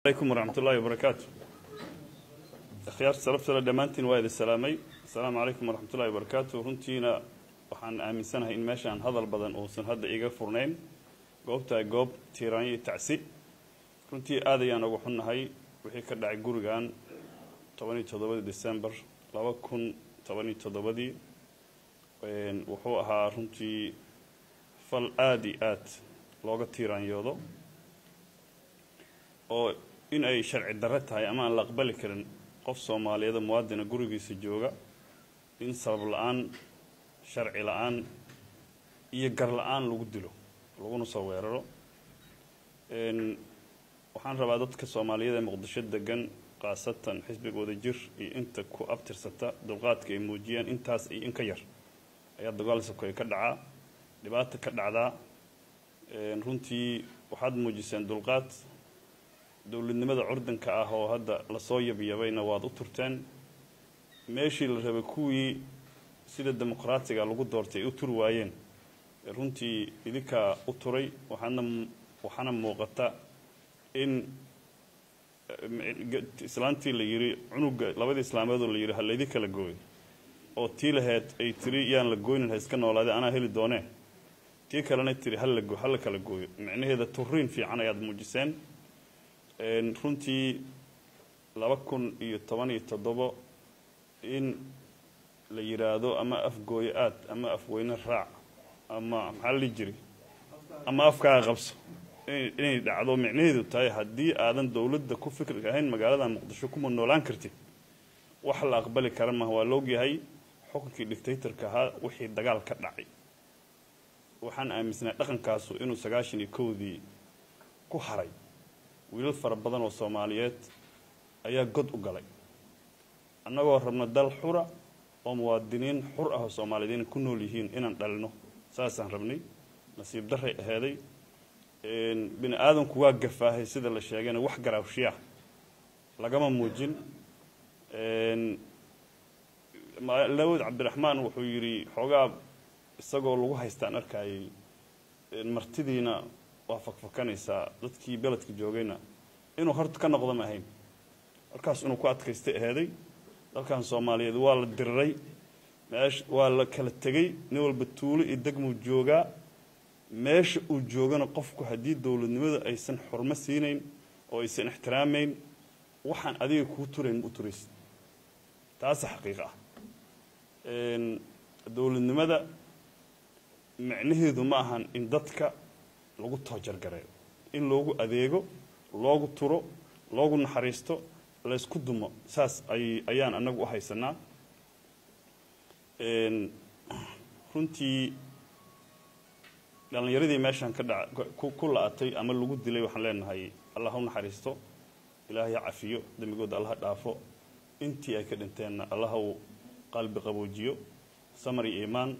alaykum waraxmatullaahi wabarakaatu akhyaarta salabtale dhammaantiin waa idin salaamay asalaamu calaykum waraxmatullahi wabarakaatu runtiina waxaan aaminsanahay in meeshaan hadal badan uusan hadda iga furnayn goobtaa goob tiiraanyo iyo tacsi runtii aad ayaan uga xunnahay wixii ka dhacay gurigan tobaniyo toddobadii december laba kun tobaniyo toddobadii wuxuu ahaa runtii fal aada iyo aad looga tiiraanyoodo oo in ay sharci darre tahay ama aan la aqbali karin qof soomaaliyeeda muwaadina gurigiisa jooga in sabab la-aan sharci la-aan iyo gar la-aan lagu dilo laguna soo weeraro waxaan rabaa dadka soomaaliyeed ee muqdisho degan khaasatan xisbiga wadajir iyo inta ku abtirsata dulqaadka ay muujiyeen intaas iyo in ka yar ayaa dagaal sokoy ka dhacaa dhibaata ka dhacdaa runtii waxaad muujiseen dulqaad dowladnimada curdanka ah oo hadda lasoo yabyabayna waad u turteen meeshii la rabay kuwii sida dimuqraatiga lagu doortay ay u turi waayeen runtii idinkaa u turay waxaadna waxaana muuqata in islaantii la yidhi cunuga labadii islaameedoo la yidhi ha laydi kala gooyo oo tii laheyd ay tiri yaan la gooynin ha iska noolaade anaa heli doonee tii kalena tiri hala ha la kala gooyo micnaheeda turiin fiican ayaad muujiseen runtii laba kun iyo toban iyo toddobo in la yidhaahdo ama afgooyo aad ama afweyne raac ama maxaa la dhihi jiri ama afkaaga qabso inay dhacdo micnaheedu tahay haddii aadan dowladda ku fikri ahayn magaalada muqdisho kuma noolaan kartid wax la aqbali kara maha waa laogyahay xukunkii dictatorka ahaa wixii dagaal ka dhacay waxaan aaminsanay dhaqankaasu inuu sagaashan iyo kowdii ku haray wiilal fara badan oo soomaaliyeed ayaa god u galay annagoo rabna dal xura oo muwaadiniin xur ah oo soomaaliyeed inay ku nool yihiin inaan dhalino saasaan rabnay nasiib daray aheeday bini aadamku waa gafaahay sida la sheegayna wax garaawshiya lagama muujin lawad cabdiraxmaan wuxuu yidhi xoogaa isagoo lagu haystaan arkayay martidiina waa fakfakanaysaa dadkii beledka joogayna inuu horta ka noqdo ma ahayn markaas inuu ku adkaystay aheeday dalkan soomaaliyeed waa la diriray meesh waa la kala tegey nin walba tuulo iyo degmuu joogaa meesha uu joogana qofku haddii dowladnimada aysan xurmo siinayn oo aysan ixtiraamayn waxaan adiga kuu turayn ma u turaysid taasa xaqiiqa ah dowladnimada micnaheedu ma ahan in dadka lagu toojargareeyo in loogu adeego loogu turo loogu naxariisto laysku dumo saas ay ayaan annagu u haysanaa runtii dhallinyaradii meeshaan ka dhaca ku la-atay ama lagu dilay waxaan leenahay allah ha u naxariisto ilaahay ha cafiyo dembigooda allah ha dhaafo intii ay ka dhinteenna allah uu qalbi qaboojiyo samar iyo iimaan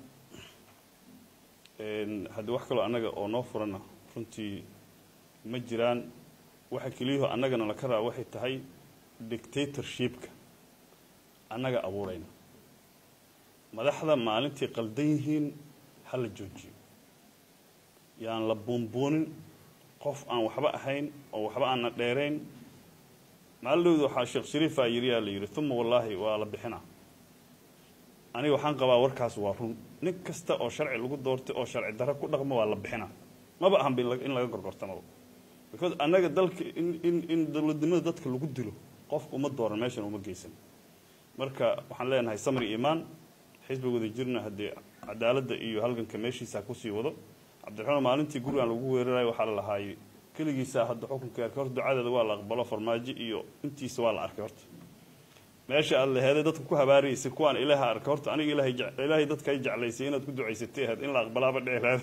haddii wax kaloo annaga oo noo furana runtii ma jiraan waxa keliyaho annagana laka raba waxay tahay dictatorshipka annaga abuurayna madaxda maalintii qaldan yihiin ha la joojiyo yaan la buunbuunin qof aan waxba ahayn oo waxba aanna dheerayn maalidhowda waxaa sheekh shariifaa yidhi yaa la yidhi uma wallaahi waa la bixinaa aniga waxaan qabaa warkaas waa run nin kasta oo sharci lagu doortay oo sharci darro ku dhaqmo waa la bixinaa maba ahanba in laga gorgortamaba because annaga dalka in in in dowladnimada dadka lagu dilo qofka uma dooran meeshan uma geysan marka waxaan leenahay samri iimaan xisbiga wada jirna haddii cadaaladda iyo halganka meeshiisa kusii wado cabdiraxmaan maalintii gurigan lagu weerarayo waxaa la lahaayay keligiisa hadda xukunka arkay horta ducadeeda waa la aqbalo farmaajo iyo intiisa waa la arkay horta meesha aad laheeday dadka ku habaaraysay kuwaan ilaaha arkay horta aniga ilaahay ilaahay dadka ay jeclaysay inaad ku ducaysatay ahayd in la aqbalaaba dheeraada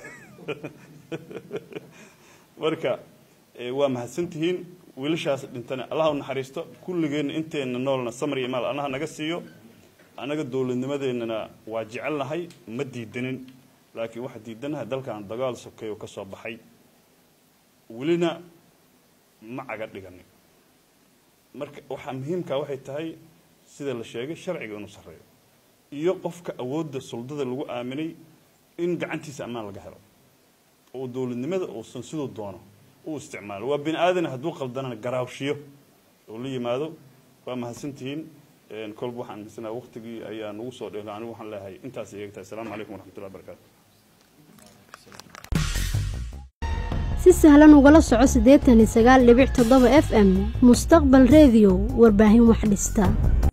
marka waa mahadsantihiin wiilashaas dhintana allah u naxariisto kulligeenna inteenna noolna samar iyo maal allaha naga siiyo annaga dowladnimadeennana waa jecelnahay ma diidanin laakiin waxaa diidanahay dalkan dagaal sokeeyo ka soo baxay welina ma caga dhiganin marka waxaa muhiimkaa waxay tahay sida la sheegay sharciga inuu sarreeyo iyo qofka awoodda suldada lagu aaminay in gacantiisa ammaan laga helo oo dowladnimada uusan siduu doono u isticmaalo waa bini aadan hadduu qaldanana garaawshiyo oo la yimaado waa mahadsantihiin kolba waxaan aaminsanaa waqtigii ayaa nagu soo dheelo anigu waxaan leeyahay intaas ay eegtahay asalaamu calaykum waraxmatullahi wabarakaatu si sahlan ugala soco siddeetan iyo sagaal dhibic toddoba f m mustaqbal redio warbaahin wax dhista